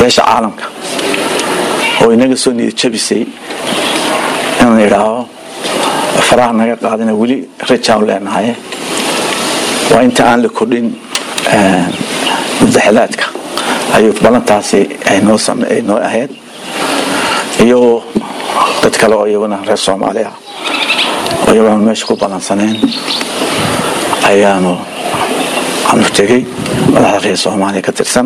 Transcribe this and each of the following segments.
beesha caalamka oo inaga soo niyad jabisay inaan idhaaho faraha naga qaadina weli rajaan leenahay waa inta aan la kordhin mudaxadaadka ayuu ballantaasi aynoo ahayd iyo dad kale oo iyaguna reer soomaali ah oo iyaguna meesha ku ballansaneen ayaanu aanu tegey madaxda reer soomaaliya ka tirsan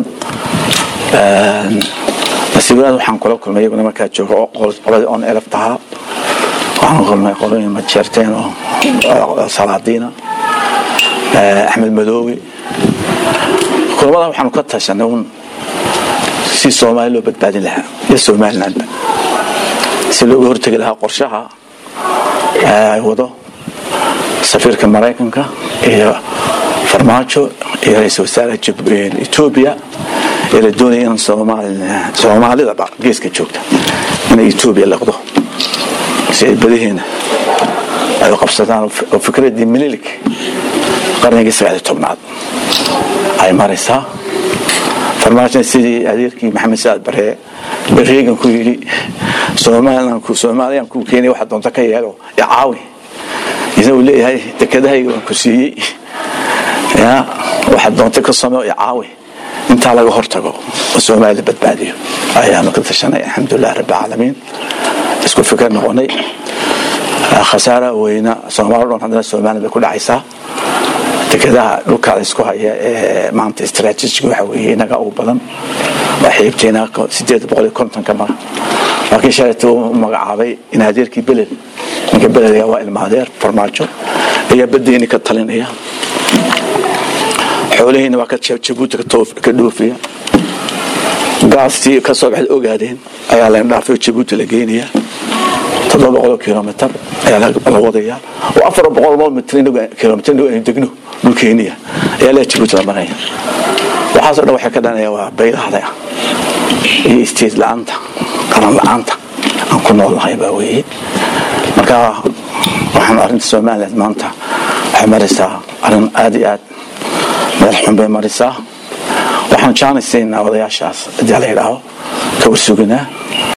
nasiibadaad waxaan kula kulmay iyaguna markaa jooga qoladii on elef tahaa waxaan kulmay qolooyin majeerteen oo salaadiina axmed madoowe kulamada waxaanu ka tashanay un si soomaali loo badbaadin lahaa iyo somalilandba si looga hortegi lahaa qorshaha ay wado safiirka maraykanka iyo farmaajo iyo ra-iisul wasaaraha etoobiya ee la doonaya in soomaalidaba geeska joogta inay etoobiya liqdo si ay badaheena ay u qabsadaan oo fikradii mililik qarnigii sagaaliy tobnaad ay maraysaa farmaajona sidii adeerkii maxamed saad baree reegan ku yidhi soomaaliyaan kuu keenay waxa doonta ka yeelo icaawi isna uu leeyahay dekedahayga waan ku siiyey waxa doonta ka sameo icaawi intaa laga hortago oo soomaalida badbaadiyo ayaanu ka tashanay alxamdulilah rabbilcaalamiin isku fikir noqonay khasaara weyna soomaali dhan haddana somaliland bay ku dhacaysaa dekedaha dhulkaada isku haya ee maanta istraatiijiga waxa weeye inaga ugu badan waa xiibteena sideed boqol iyo kontonka mara laakiin shalayta uu magacaabay in adeerkii beled ninka beledga waa ilmaadeer farmaajo ayaa badeeni ka talinaya xoolihiina waa ka jabuuti ka dhoofiya gaastii ka soo baxda ogaadeen ayaa layn dhaafay oo jabuuti la geynaya toddoba boqoloo kilomitr ayaa la wadaya oo afar boqol mitr kilomitr aynu degno dhulkeeniya ayaa la jabuuti la maraya waxaasoo dhan waxay ka dhanaya waa baylahda iyo isteed la-aanta qaran la-aanta aan ku noolnahay baa weeye marka waxaan arrinta somaliland maanta waxay maraysaa arrin aad iyo aad meel xun bay maraysaa waxaan jaanaysaynaa odayaashaas haddii la yidhaaho ka warsuginaa